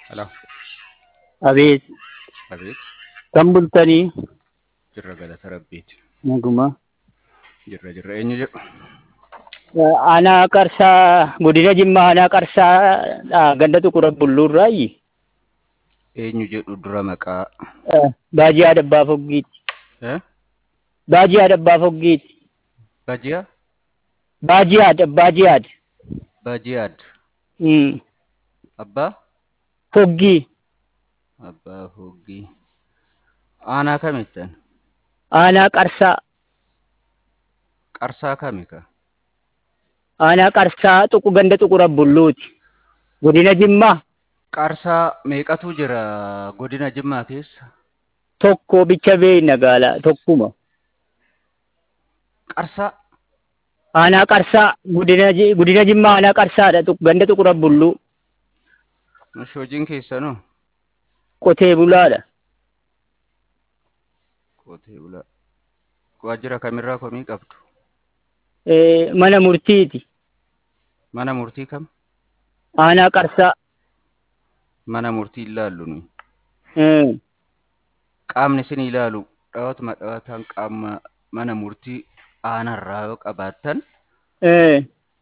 Hello. Abeet, Abeet. kan bultanii Jirra galata rabbiiti. naguma. Jirra jirra eenyu jedhu. Aanaa Qarsaa, godina Jimmaa aanaa Qarsaa ganda Tuqura Bulluurraayi. Eenyu jedhu dura maqaa. Baajii Adabbaa Foggiiti. Eh? Baajii Adabbaa Foggiiti. Bajiyaa? Baajii Ad, Baajii Ad. Bajiyaad. Mm. Abbaa? Foggii. Abbaa Hoggii. Aanaa kamittan? Aanaa Qarsaa. Qarsaa kami ka? Aanaa Qarsaa tuqu ganda Tuqura Bulluuti. Godina Jimmaa Qarsaa meeqatu jira godina Jimmaa keessa? tokko bicha bee nagaalaa tokkuma. Qarsaa? Aanaa Qarsaa godina Ji- godina Jimmaa aanaa Qarsaadha tuq- ganda Tuqura Bulluu. Nushi hojiin keessanoo? Qotee bulaadha. Qotee bulaa. Waajjira kamirraa komii qabdu? Eh, Mana murtiiti. Mana murtii kam? Aanaa Qarsaa. Mana murtii ilaallu nuyi. Mm. Qaamni isin ilaalu dhawaatuma dhawaataan qaama mana murtii aanarraa yoo qabaattan Eh,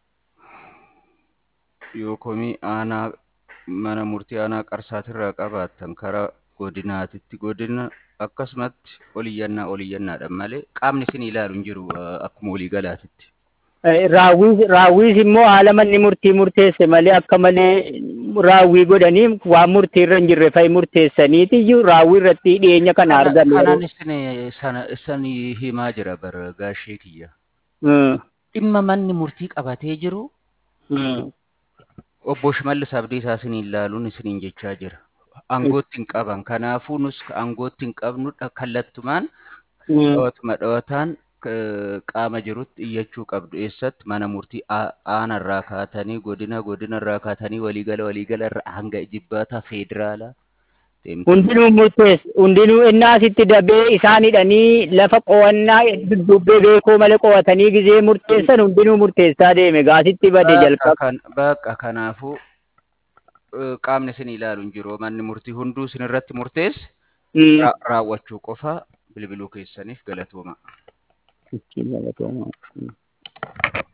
yoo komii aanaa mana murtii aanaa qarsaatirraa qabaattan karaa godinaatitti godina akkasumatti oliyyannaa oliyyannaadhaan malee qaamni isin ilaalu hin jiru eh, akkuma waliigalaatitti. eh, raawwiis raawwiis immoo haala manni murtii murteesse malee akka malee raawwii godhanii waan murtii irra hin jirre fa'i murteessaniiti iyyuu raawwii irratti dhiyeenya kana argan. Kanaan isin sana isin himaa jira bara gaashee kiyya. Mm. Dhimma manni murtii qabatee jiru Mm. obbo Shimallis Abdiisaa isin ilaaluun isiniin jechaa jira. Aangootti hin qaban. Kanaafuu nus aangootti hin qabnu kallattumaan Mm. dhawaatuma dhawataan eh, qaama jirutti iyyachuu qabdu. Eessatti mana murtii aa- aanarraa kaatanii godina godinarraa kaatanii waliigala waliigala irraa hanga jibbaataa feederaalaa deemtanii Hundinuu murteessa. Hundinuu innaa asitti dabee isaan hidhanii lafa qo'annaa duddubbee beekoo malee qo'atanii gizee murteessan hundinuu murteessaa deeme gaasitti bade Bakka jalqaba. kan bakka kanaafuu eh, qaamni isin ilaalu hin jiru. Manni murtii hunduu isin irratti murteesse Mm. ra- raawwachuu qofa bilbiluu keessaniif galatooma. Ittiin galatooma. Mm.